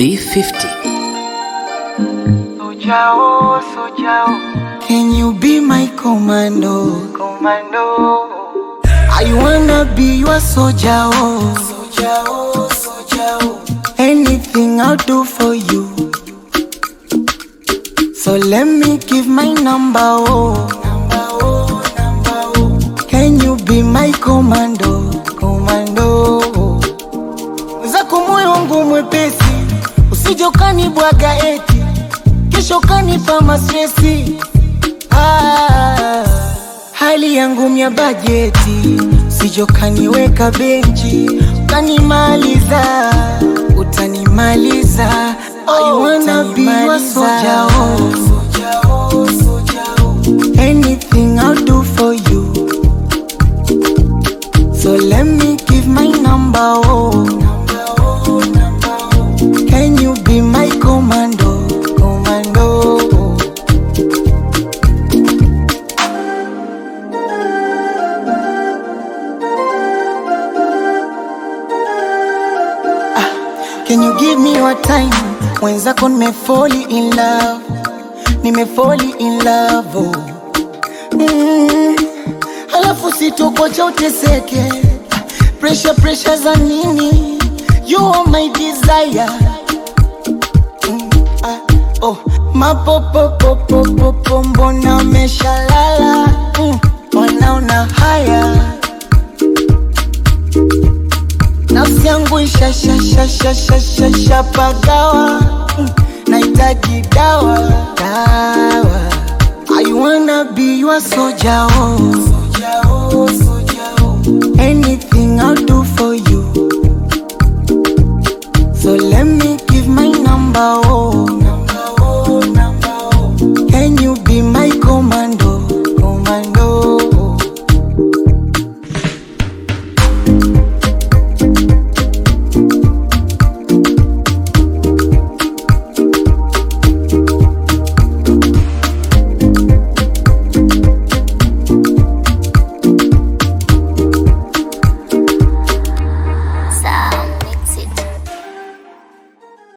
D50. Sojao, Sojao, Can you be my commando? Commando. I wanna be your soldier. Oh. Soldier, oh, soldier. oh. Anything I'll do for you. So let me give my number. Oh. Number, oh, number, oh. Can you be my commando? Commando. Zako moyo wangu mwepesi, usije ukanibwaga eti kesho kanipa mastresi. Ah, hali yangu mya bajeti, usije ukaniweka benchi ukanimaliza, utanimaliza. I wanna be your soldier, oh. Anything I'll do for you. So let me give my number, oh. Can you be my commando, commando? Ah, Can you give me your time? Mwenzako nimefoli in love, nimefoli in love, oh. mm. Alafu sitokocha uteseke, pressure pressure za nini? You are my desire. Mm, ah, oh. Mapopopopopopo mbona umeshalala? Mm, wanaona haya nafsi yangu ishashashashashashapagawa mm, nahitaji dawa dawa I wanna be your soldier, oh. Soldier, oh, soldier, oh. Anything I'll do for you. So let me give my number,